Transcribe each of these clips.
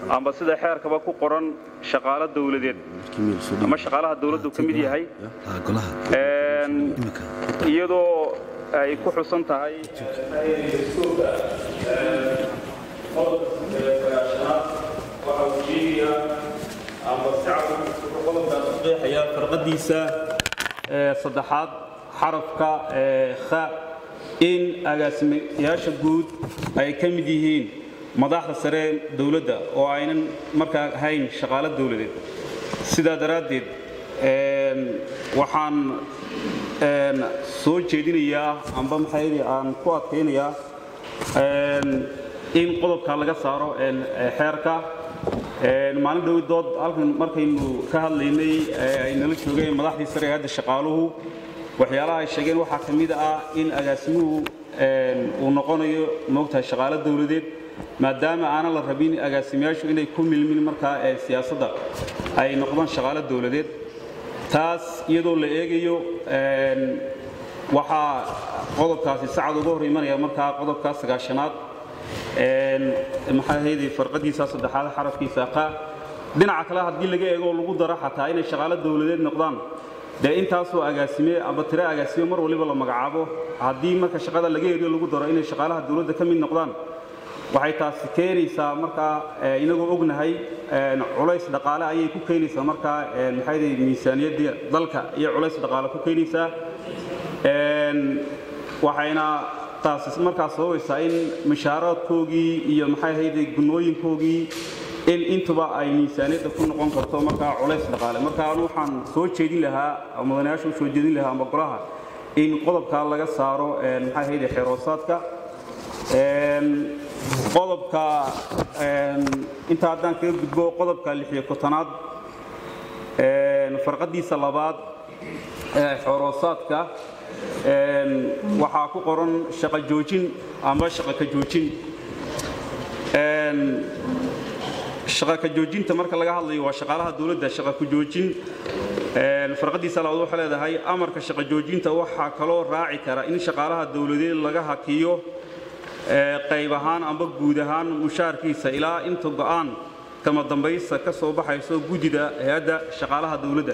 amba sida xeerkaba ku qoran shaqaalo dawladeed ama shaqaalaha dawladdu ka mid yahay iyadoo ay ku xusan tahay farqadiisa saddexaad xarafka kha in agaasimayaasha guud ay ka mid yihiin madaxda sare dawladda oo aynan markaa ahayn shaqaalo dawladeed sidaa daraaddeed waxaan soo jeedinayaa amba maxaydi aan ku adkaynayaa in qodobka laga saaro xeerka maalin dhowi dood halkan markaynu ka hadlaynay ay nala joogeen madaxdii sare ee hadda shaqaaluhu waxyaalaha ay sheegeen waxaa ka mid ah in agaasimuhu uu noqonayo moogtahay shaqaalo dawladeed maadaama aanan la rabin agaasimayaashu inay ku milmin markaa siyaasadda ay noqdaan shaqaalo dawladeed taas iyadoo la eegayo waxaa qodobkaasi sacad uga hor imanaya markaa qodobkaa sagaashanaad maxaa ahayday farqadiisa saddexaad xarafkiisa qa dhinaca kale haddii laga eego lagu daro xataa inay shaqaalo dawladeed noqdaan dee intaasoo agaasime amba tire agaasime mar waliba la magacaabo haddii marka shaqada laga eriyo lagu daro inay shaqaalaha dawladda ka mid noqdaan waxay taasi keenaysaa markaa inagoo ognahay culays dhaqaale ayay ku keenaysaa markaa maxayda miisaaniyadda dalka iyo culays dhaqaale ku keenaysaa waxayna taasi markaa sababaysaa in mushaaraadkoogii iyo maxay ahayde gunooyinkoogii in intuba ay miisaaniyadda ku noqon karto markaa culays dhaqaale marka anu waxaan soo jeedin lahaa mudanayaasha u soo jeedin lahaa ama golaha in qodobkaa laga saaro maxay ahayde xeroosaadka qodobka inta haddaan kaga gudbo qodobka lixiyo kotonaad farqadiisa labaad ee xoroosaadka waxaa ku qoran shaqo joojin ama shaqa ka joojin shaqa ka joojinta marka laga hadlayo waa shaqaalaha dawladda shaqa ku joojin farqadiisa labaad waxay leedahay amarka shaqa joojinta waxaa kaloo raaci kara in shaqaalaha dawladeed laga hakiyo qayb ahaan amba guud ahaan mushaarkiisa ilaa inta go'aan kama dambaysta ka soo baxayso guddida hay-adda shaqaalaha dawladda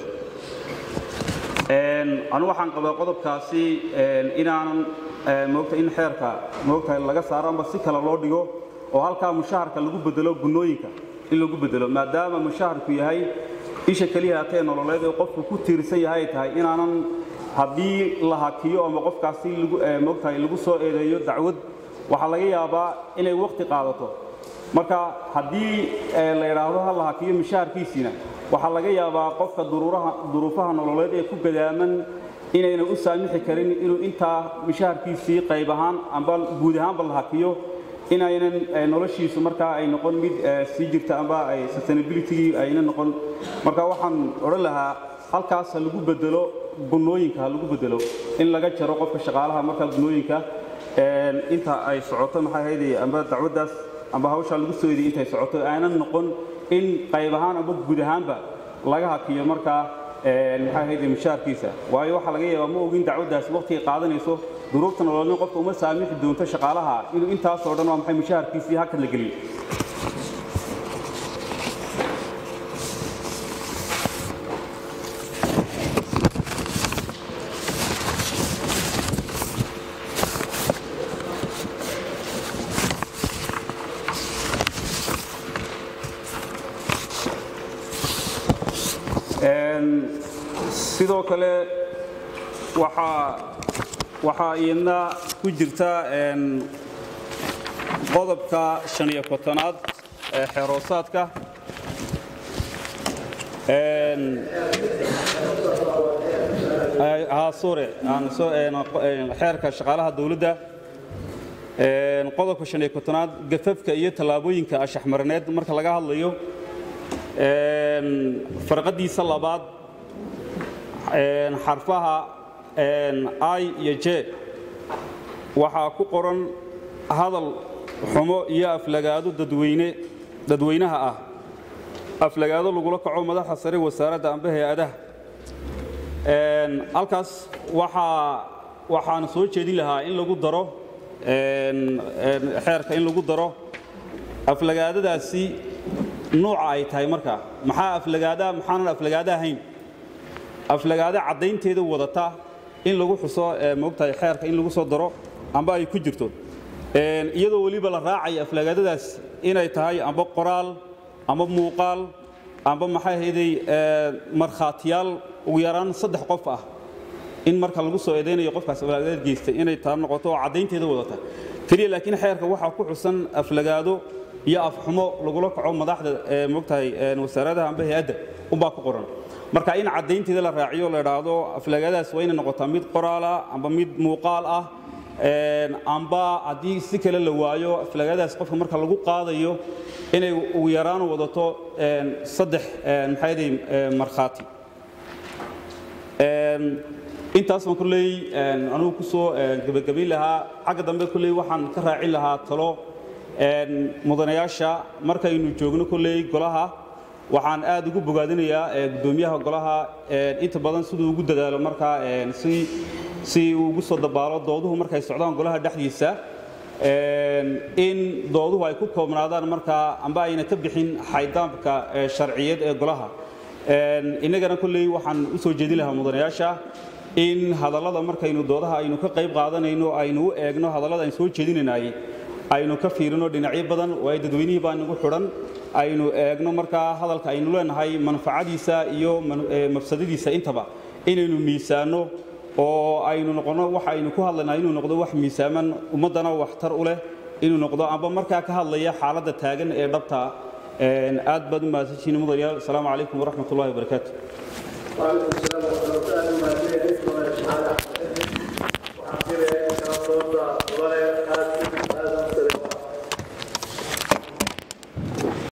anu waxaan qabaa qodobkaasi inaanan moogta in xeerka moogtahay laga saaro amba si kale loo dhigo oo halkaa mushaharka lagu bedelo gunnooyinka in lagu bedelo maadaama mushaharku yahay isha keliya hatee nololeed ee qofku ku tiirsan yahay ay tahay inaanan haddii la hakiyo ama qofkaasi moogtahay lagu soo eedeeyo dacwad waxaa laga yaabaa inay wakhti qaadato marka haddii la idhaahdo ha la hakiyo mushaharkiisiina waxaa laga yaabaa qofka duruufaha nololeed ee ku gadaaman inayna u saamixi karin inuu intaa mushaharkiisii qayb ahaan amba guud ahaanba la hakiyo inaynan noloshiisu markaa ay noqon mid sii jirta amba ay sustainabilitygii ayna noqon marka waxaan odhan lahaa halkaas ha lagu bedelo gunnooyinka ha lagu bedelo in laga jaro qofka shaqaalaha markaa gunnooyinka inta ay socoto maxay ahayday amba dacwaddaas amba hawshaa lagu soo ediyay intay socoto aanan noqon in qayb ahaan amba guud ahaanba laga hakiyo markaa maxay ahayday mushaarkiisa waayo waxaa laga yaabaa ma ogin dacwaddaas waqtiga qaadanayso duruufta nololnin qofka uma saamixi doonto shaqaalaha inuu intaasoo dhan waa maxay mushaharkiisii hakad la geliyo sidoo kale waxaa waxaa iyadna ku jirta qodobka shan iyo kotonaad ee xeeroosaadka sore xeerka shaqaalaha dawladda qodobka shan iyo kotonaad gafafka iyo tallaabooyinka ashaxmarineed marka laga hadlayo farqadiisa labaad xarfaha i iyo j waxaa ku qoran hadal xumo iyo aflagaado dadweyne dadweynaha ah aflagaado lagula kaco madaxa sare wasaaradda amba hay-adaha halkaas waxaa waxaan soo jeedin lahaa in lagu daro xeerka in lagu daro aflagaadadaasi nuuca ay tahay marka maxaa aflagaada maxaanan aflagaada ahayn aflagaada caddaynteeda wadata in lagu xuso moogtahay xeerka in lagu soo daro amba ay ku jirto iyadoo weliba la raacaya aflagaadadaas inay tahay amba qoraal amba muuqaal amba maxay ahayday markhaatiyaal ugu yaraan saddex qof ah in marka lagu soo eedaynayo qofkaas aflagaadad geystay inay taa noqoto oo caddaynteeda wadata keliya laakiin xeerka waxaa ku xusan aflagaado iyo afxumo lagula kaco madaxda moogtahay wasaaradaha amba hay-adda unbaa ku qoran marka in caddaynteeda la raaciyo la idhaahdo aflagaadaas waa inay noqotaa mid qoraala amba mid muuqaal ah amba haddii si kale la waayo aflagaadaas qofka marka lagu qaadayo inay ugu yaraan wadato saddex maxayday markhaati intaas baan kulley anugu ku soo gebagabayn lahaa xagga dambe kulley waxaan ka raacin lahaa talo mudanayaasha markaynu joogno kulley golaha waxaan aad ugu bogaadinayaa guddoomiyaha golaha inta badan siduu ugu dadaalo markaa si si uu ugu soo dabaalo dooduhu markay socdaan golaha dhexdiisa in dooduhu ay ku koobnaadaan markaa amba ayna ka bixin xaydaamka sharciyeed ee golaha innagana kolley waxaan u soo jeedin lahaa mudanayaasha in hadallada markaynu doodaha aynu ka qayb qaadanayno aynu u eegno hadallada aynu soo jeedinaynaay aynu ka fiirino dhinacyo badan waayo dadweynihii baa nagu xidhan aynu eegno markaa hadalka aynu leenahay manfacadiisa iyo mafsadadiisa intaba inaynu miisaanno oo aynu noqono waxa aynu ku hadlaynaa inuu noqdo wax miisaaman ummaddana waxtar u leh inuu noqdo amba markaa ka hadlaya xaaladda taagan ee dhabta aad baad u mahadsantihiin mudanayaal asalaamu calaykum waraxmat ullahi wabarakaatu وعليكم السلام ورحمة الله وبركاته.